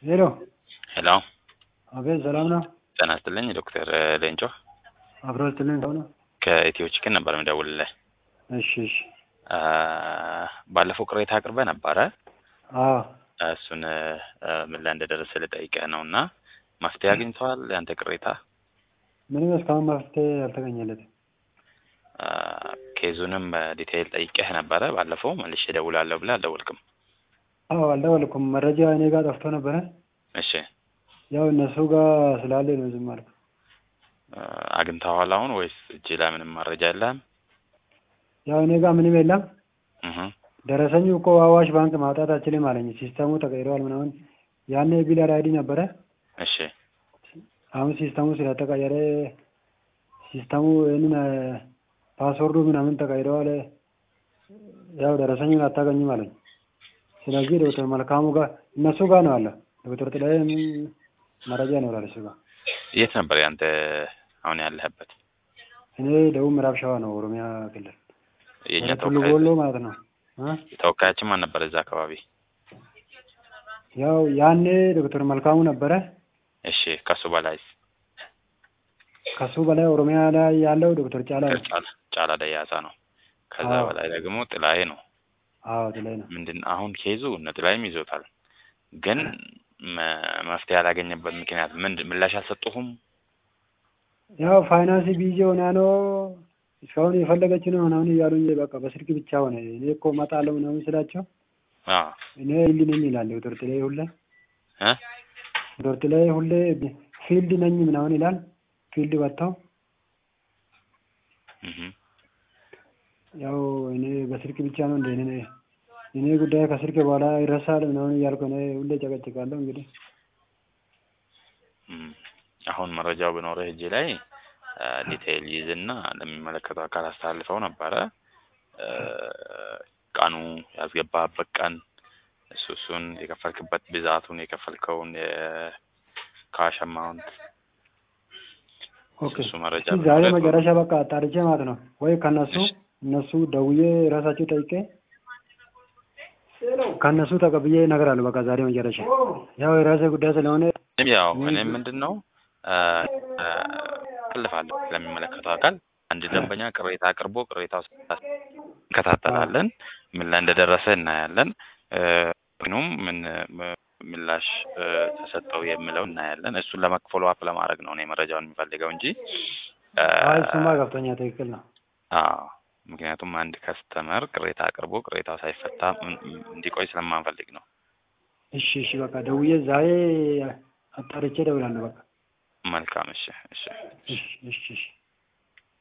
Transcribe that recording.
ሄሎ ሄሎ አቤት፣ ሰላም ነው? ጤና ይስጥልኝ ዶክተር ሌንጮ አብሮ ስትልኝ ሰው ነው? ከኢትዮ ቺክን ነበር የምደውልልህ። እሺ፣ እሺ። አ፣ ባለፈው ቅሬታ አቅርበህ ነበረ። አዎ፣ እሱን አ፣ ምን ላይ እንደደረሰ ልጠይቅህ ነው እና መፍትሄ አግኝተዋል ያንተ ቅሬታ? ምንም እስካሁን መፍትሄ አልተገኘለትም። አ፣ ኬዙንም ዲቴይል ጠይቄህ ነበረ ባለፈው። መልሼ እደውላለሁ ብለህ አልደወልክም። አዎ፣ አልደወልኩም። መረጃ እኔ ጋር ጠፍቶ ነበረ። እሺ፣ ያው እነሱ ጋር ስላለ ነው ዝም አልኩ። አ፣ አግኝተዋል አሁን ወይስ እጅ ላይ ምንም መረጃ የለህም? ያው እኔ ጋር ምንም የለም። እህ ደረሰኙ እኮ አዋሽ ባንክ ማውጣት አችልም አለኝ። ሲስተሙ ተቀይረዋል ምናምን። ያኔ ቢለር አይዲ ነበረ። እሺ፣ አሁን ሲስተሙ ስለተቀየረ ሲስተሙ ይህንን ፓስወርዱ ምናምን ተቀይረዋል። ያው ደረሰኙን አታገኝም አለኝ። ስለዚህ ዶክተር መልካሙ ጋር እነሱ ጋር ነው አለ። ዶክተር ጥላዬ ምን መረጃ ይኖራል እሱ ጋር። የት ነበር ያንተ አሁን ያለህበት? እኔ ደቡብ ምዕራብ ሸዋ ነው ኦሮሚያ ክልል የእኛ ወደ ቱሉ ተወካይ ቦሎ ማለት ነው እ ተወካያችን ማን ነበር እዛ አካባቢ? ያው ያኔ ዶክተር መልካሙ ነበረ። እሺ፣ ከሱ በላይስ? ከሱ በላይ ኦሮሚያ ላይ ያለው ዶክተር ጫላ ነው። ጫላ ጫላ ደያሳ ነው። ከዛ አዎ። በላይ ደግሞ ጥላዬ ነው። አዎ ጥላይ ነው። ምንድን አሁን ኬዙ እነ ጥላዬም ይዞታል፣ ግን መ- መፍትሄ ያላገኘበት ምክንያት ምንድን ምላሽ አልሰጡሁም? ያው ፋይናንስ ቢዚ ሆና ነው እስካሁን የፈለገች ነው ምናምን እያሉኝ በቃ በስልክ ብቻ ሆነ። እኔ እኮ እመጣለሁ ምናምን ስላቸው አዎ እኔ ፊልድ ነኝ ይላል ዶክተር ጥላይ ሁሌ እ ዶክተር ጥላይ ሁሌ ፊልድ ነኝ ምናምን ይላል። ፊልድ ወጥተው እህ ያው እኔ በስልክ ብቻ ነው እንደ እኔ እኔ ጉዳይ ከስልክ በኋላ ይረሳል ምናምን እያልኩ እኔ ሁሌ ጨቀጭቃለሁ። እንግዲህ እም። አሁን መረጃው ቢኖርህ እጅ ላይ አ፣ ዲቴይል ይዝና ለሚመለከተው አካል አስተላልፈው ነበረ። አ፣ ቀኑ ያስገባህበት ቀን እሱ እሱን የከፈልክበት ብዛቱን የከፈልከውን የካሽ አማውንት ኦኬ እሱ መረጃ እስኪ ዛሬ ቢኖርህ መጨረሻ በቃ አጣርቼ ማለት ነው ወይ ከነሱ እሺ። እነሱ ደውዬ ራሳቸው ጠይቄ ከእነሱ ተቀብዬ እነግራለሁ። በቃ ዛሬ መጨረሻ ያው የራሴ ጉዳይ ስለሆነ እኔም ያው እኔም ምንድን ነው አ፣ አ፣ አሳልፋለሁ ለሚመለከተው አካል አንድ ደንበኛ ቅሬታ አቅርቦ ቅሬታው እንከታተላለን። ምን ላይ እንደደረሰ እናያለን። እ፣ ምኑም ምን ም- ምላሽ እ፣ ተሰጠው የሚለው እናያለን። እሱን ለመክፈሎ አፕ ለማድረግ ነው እኔ መረጃውን የሚፈልገው እንጂ አ፣ አይ እሱማ ገብቶኛል። ትክክል ነው። አዎ ምክንያቱም አንድ ከስተመር ቅሬታ አቅርቦ ቅሬታው ሳይፈታ ም- ም- እንዲቆይ ስለማንፈልግ ነው። እሺ፣ እሺ በቃ ደውዬ ዛሬ አጣርቼ እደውላለሁ። በቃ መልካም እሺ፣ እሺ። እሺ፣ እሺ፣ እሺ።